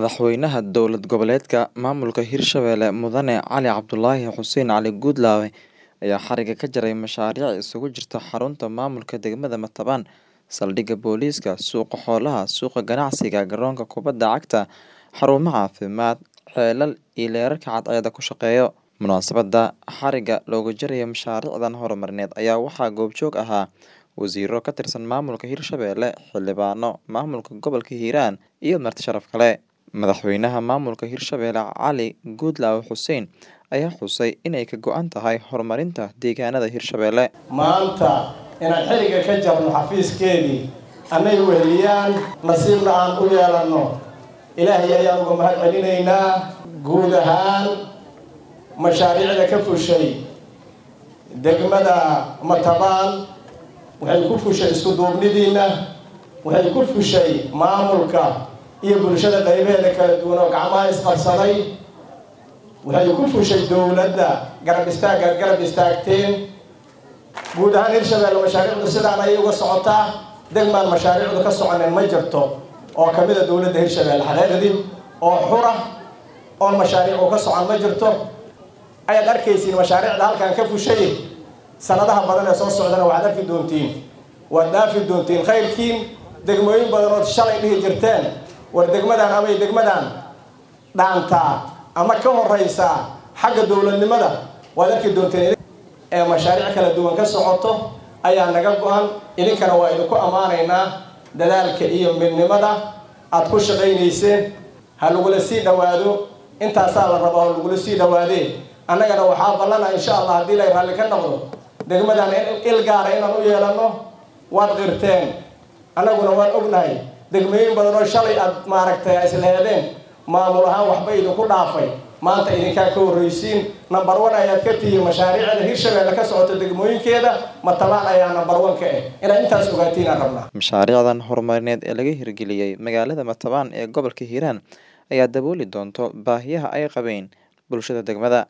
Madaxweynaha dowlad goboleedka maamulka Hirshabelle Mudane Cali Cabdulaahi Xuseen Cali Guudlaawe ayaa xariga ka jaray mashaariic isugu jirta xarunta maamulka degmada Matabaan, saldhigga booliiska, suuqa xoolaha, suuqa ganacsiga, garoonka kubadda cagta, xarumaha caafimaad, ceelal iyo leerarka cadceedda ku shaqeeya. Munaasabadda xariga looga jarayo mashaariicdan horumarineed ayaa waxaa goobjoog ahaa wasiirro ka tirsan maamulka Hirshabelle, xildhibaano, maamulka gobolka Hiiraan iyo marti sharaf kale. Madaxweynaha maamulka Hirshabelle Cali Guudlaawe Xuseen ayaa xusay inay ka go'an tahay horumarinta deegaanada Hirshabelle. maanta inaan xilliga ka jarno xafiiskeedii annay weheliyaan nasiibna aan u yeelanno ilaahay ayaan uga mahad celinaynaa guud ahaan mashaariicda ka fushay degmada matabaan waxay ku fushay isku duubnidiinna waxay ku fushay maamulka iyo bulshada qaybaheeda kala duwan oo gacmaha isqabsaday waxay ku fushay dowladda garab istaaggaad garab istaagteen guud ahaan hirshabelle mashaariicdu sidaan ayay uga socotaa degmaan mashaariicdu ka soconeen ma jirto oo kamid a dowladda hirshabelle xaqiiqdii oo xura oo mashaariic uu ka socon ma jirto ayaad arkaysiin mashaariicda halkan ka fushay sanadaha badan ee soo socdana waxaad arki doontiin waad dhaafi doontiin khayrkiin degmooyin badan ood shalay dhihi jirteen war degmadan amay degmadan dhaantaa ama ka horeysaa xagga dowladnimada waad arki doonteen ee mashaariic kala duwan ka socoto ayaa naga go-an idinkana waa idinku ammaanaynaa dadaalka iyo midnimada aad ku shaqaynayseen ha lagula sii dhawaado intaasaa la rabaa oo lagula sii dhawaadee annagana waxaa ballana insha allah haddii lay raalli ka noqdo degmadan il gaara inaan u yeelanno waad qirteen annaguna waan ognahay degmooyin badan oo shalay aad maaragtay isleheedeen maamul ahaan waxba idinku dhaafay maanta idinkaa ka horreysiin number one ayaad ka tihiin mashaariicda hirshabelle ka socota degmooyinkeeda matabaan ayaa number one ka ah inaad intaas ogaatiin aan rabnaa Mashaariicdan horumarineed ee laga hirgeliyey magaalada Matabaan ee gobolka Hiiraan ayaa dabooli doonto baahiyaha ay qabeen bulshada degmada.